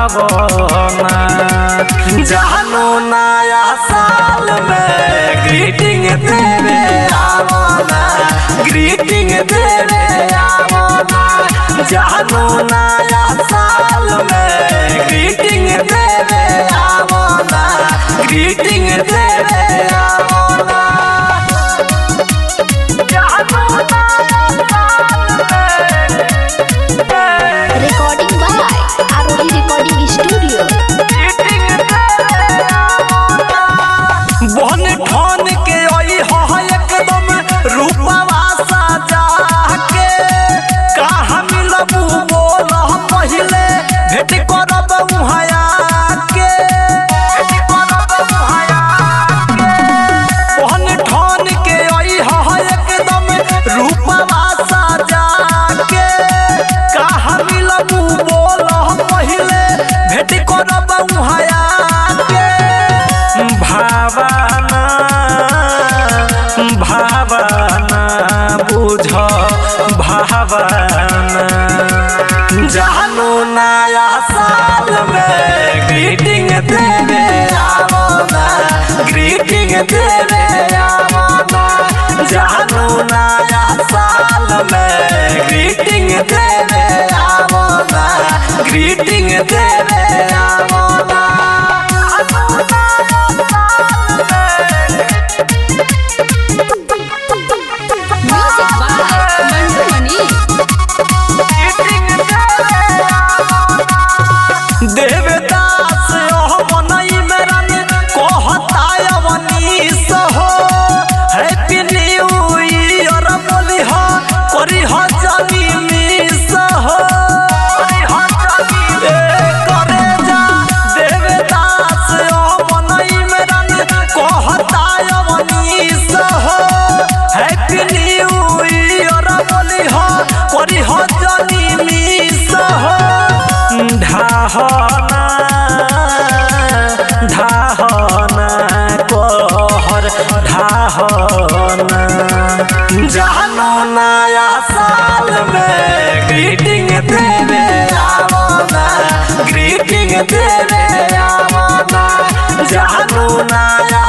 आवना जानू नया साल में ग्रीटिंग देवे आवना ग्रीटिंग देवे आवना जानू नया साल में ग्रीटिंग देवे आवना ग्रीटिंग देवे आवना Recording by Aroli Recording Studio. बन ठान के आई हा एकदम रूपवा सजा के कहाँ मिलबू बोल पहिले भेट करब उहाया के बन ठान के आई हा एकदम रूपवा सजा के कहाँ मिलबू बोल पहिले भेट करब उहाया के भावना भावना बुझ भावना जानू नया साल में ग्रीटिंग देवे आवना ग्रीटिंग देवे आवना जानू नया साल में ग्रीटिंग देवे आवना ग्रीटिंग देवे आवना Music by Mandu Mani. Devdas ओह मनई मेरन कहता अवनीश हो हैप्पी न्यू ईयर बोली हो करी हो जानी मिस हो ए करे जा देवदास ओह मनई मेरन कहता अवनीश हो हैप्पी न्यू ईयर बोली हो करी हो जानी मिस हो ढाहना ढाहना कहर ढाहना जानू नया साल में ग्रीटिंग देवे आवना ग्रीटिंग देवे आवना जानू नया